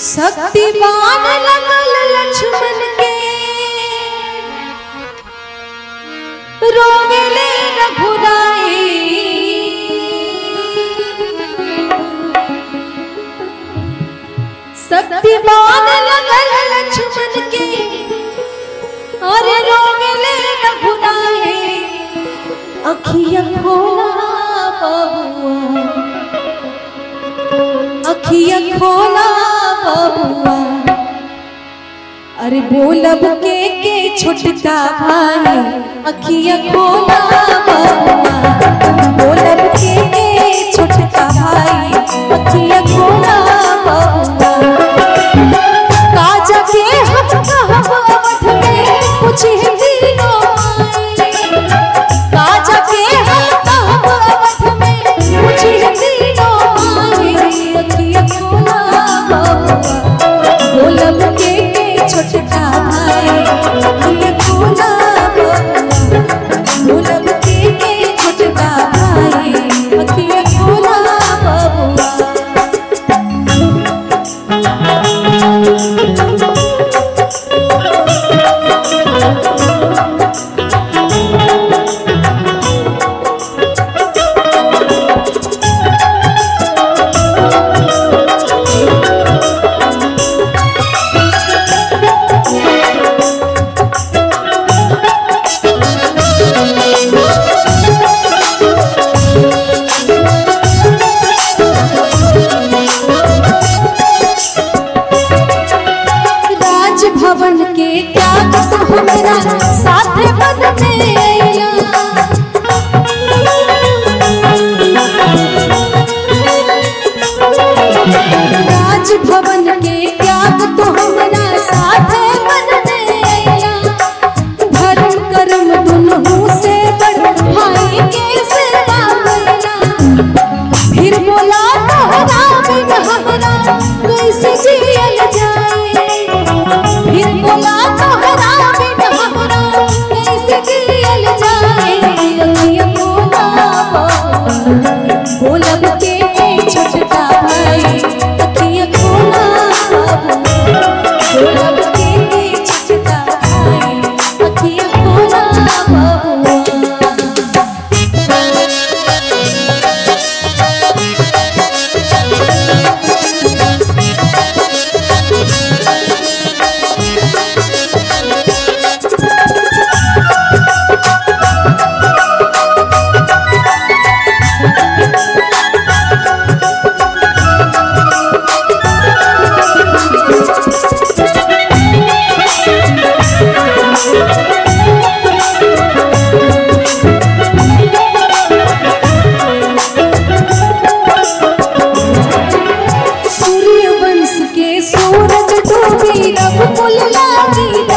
शक्तिमान लगल लक्ष्मण के रोवेले रघुराई शक्तिमान लगल लक्ष्मण के अरे रोवेले रघुराई अखिया खोला बबुआ अखिया खोला बबुआ अरे बोलब के के छोटका भाई अखिया खोला बबुआ बोलब के के छोटका भाई अखिया खोला बबुआ काजा के हम कहब अवध में पूछे तीनों माई काजा के हम कहब अवध में पूछे तीनों माई अखिया खोला बबुआ बोलब के के छोटका भाई अखिया खोला बबुआ बोलब के के छोटका भाई अखिया खोला बबुआ राजभवन के त्याग तो हमरा साथे पद में अइला राजभवन के त्याग तो हमरा साथे पद में अइला धर्म कर्म दुनहु से बड़ भाई के सेवा करना फिर बोला तोहरा बिन हमरा कैसे जियल जाए फिर बोला तोहरा बिन हमरा कैसे जियल जाए अखिया बोला बाबा, बोलब के छोटका भाई अखिया खोला बाबा, बोलब के छोटका भाई अखिया खोला बाबा सूर्य वंश के सूरज डूबी रघुकुल लागी